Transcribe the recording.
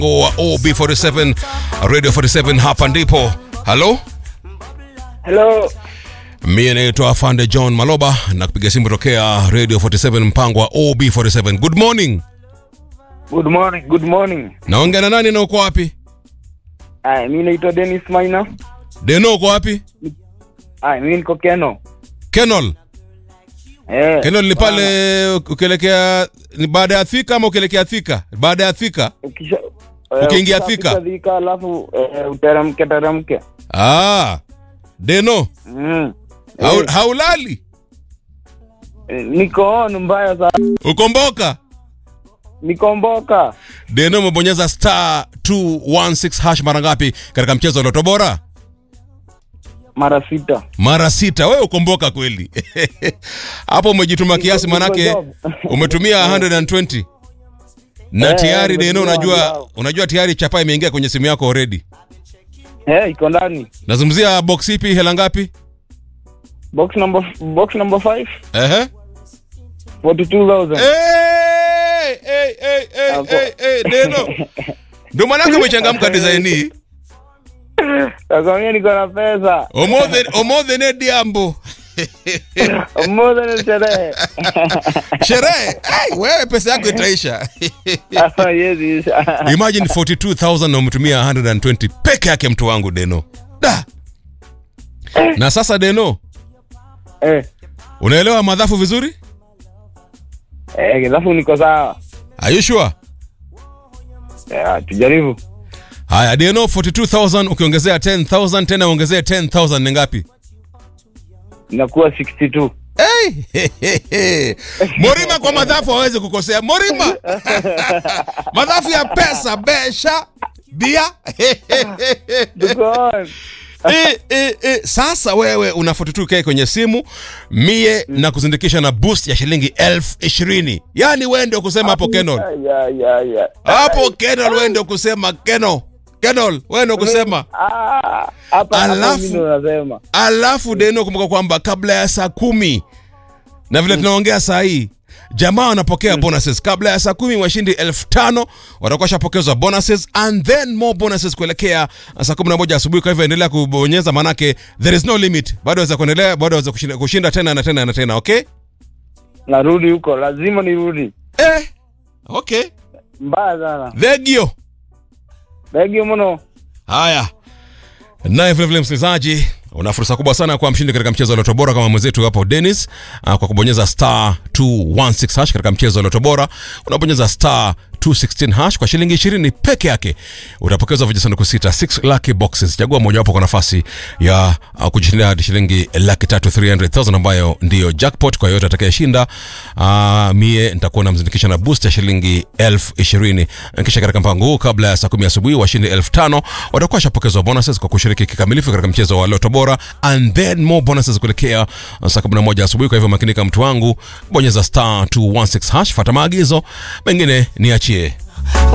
wa OB47 Radio 47 hapa ndipo. Halo? Hello. Mimi naitwa Afande John Maloba na kupiga simu tokea Radio 47 mpango wa OB47. Good morning. Good morning. Good morning. Naongea na nani na uko wapi? Aya, mimi naitwa Dennis Maina. Deno uko wapi? Aya, mimi niko Keno. Kenol. Eh. Kenol ni pale ukielekea ni baada ya Thika ama ukielekea Thika? Baada ya Thika. Ukisha Ukiingia ukishafika Thika. Thika alafu eh, uteremke teremke. Ah. Deno, Mm. hau, Eh, haulali? eh, niko on mbaya sana. Ukomboka? Nikomboka. Deno umebonyeza star 216 hash mara ngapi katika mchezo wa Loto Bora? Mara sita. Mara sita. Wewe ukomboka kweli. Hapo umejituma kiasi Niko- niko manake job. umetumia 120 na Eh, tayari Deno nimetumia unajua angalau. unajua tayari chapa imeingia kwenye simu yako already. Eh, iko ndani. Nazungumzia box ipi hela ngapi? Box number box number 5 Ehe. 42000. Hey, hey, hey, hey, Hapo. hey, hey, Deno. Ndio maanake umechangamka design hii. Nakwambia niko na pesa. Omothe omothe ne diambo. Mmoja ni sherehe. Sherehe. Ai, wewe pesa yako itaisha. Ah, yes, yes. Imagine 42000 na umetumia 120 peke yake mtu wangu Deno. Da. Na sasa Deno, Eh. unaelewa madhafu vizuri? Eh, alafu niko sawa. Are you sure? Eh, tujaribu. Haya Deno 42000 ukiongezea 10000 tena ongezea 10000 ni ngapi? Inakuwa 62. Hey! Morima kwa madhafu hawezi kukosea. Morima. madhafu ya pesa, besha, bia. Tuko on. e, e, e. Sasa wewe una 42k kwenye simu mie na kuzindikisha na boost ya shilingi elfu ishirini yaani wewe ndio kusema hapo Kenol Ya, ya, ya. hapo Kenol wewe ndio kusema Kenol Kenol wewe ndio kusema Ah, hapa hapa Alafu- mimi ndo nasema. alafu Deno kumbuka kwamba kabla ya saa kumi na vile tunaongea saa hii jamaa wanapokea bonuses kabla ya saa kumi washindi elfu tano watakuwa shapokezwa bonuses and then more bonuses kuelekea saa kumi na moja asubuhi kwa hivyo endelea kubonyeza manake there is no limit bado waweza kuendelea bado waweza kushinda, kushinda tena na tena na tena okay Narudi huko, lazima nirudi. eh, okay Mbaya sana. thegio Begi mno. haya naye vilevile msikilizaji una fursa kubwa sana kwa mshindi katika mchezo wa loto bora kama mwenzetu hapo Dennis uh, kwa kubonyeza star 216 hash katika mchezo wa loto bora unabonyeza star 216 hash kwa shilingi 20 peke yake utapokezwa vijisanduku sita 6 lucky boxes chagua mojawapo kwa nafasi ya uh, kujishindia hadi shilingi laki tatu 300000 ambayo ndiyo jackpot kwa yoyote atakayeshinda uh, mie nitakuwa namzindikisha na boost ya shilingi elfu ishirini kisha katika mpango huu kabla ya saa kumi asubuhi washindi elfu tano watakuwa washapokezwa bonuses kwa kushiriki kikamilifu katika mchezo wa loto bora and then more bonuses kuelekea saa kumi na moja asubuhi kwa hivyo makinika mtu wangu bonyeza star 216 hash fata maagizo mengine niachie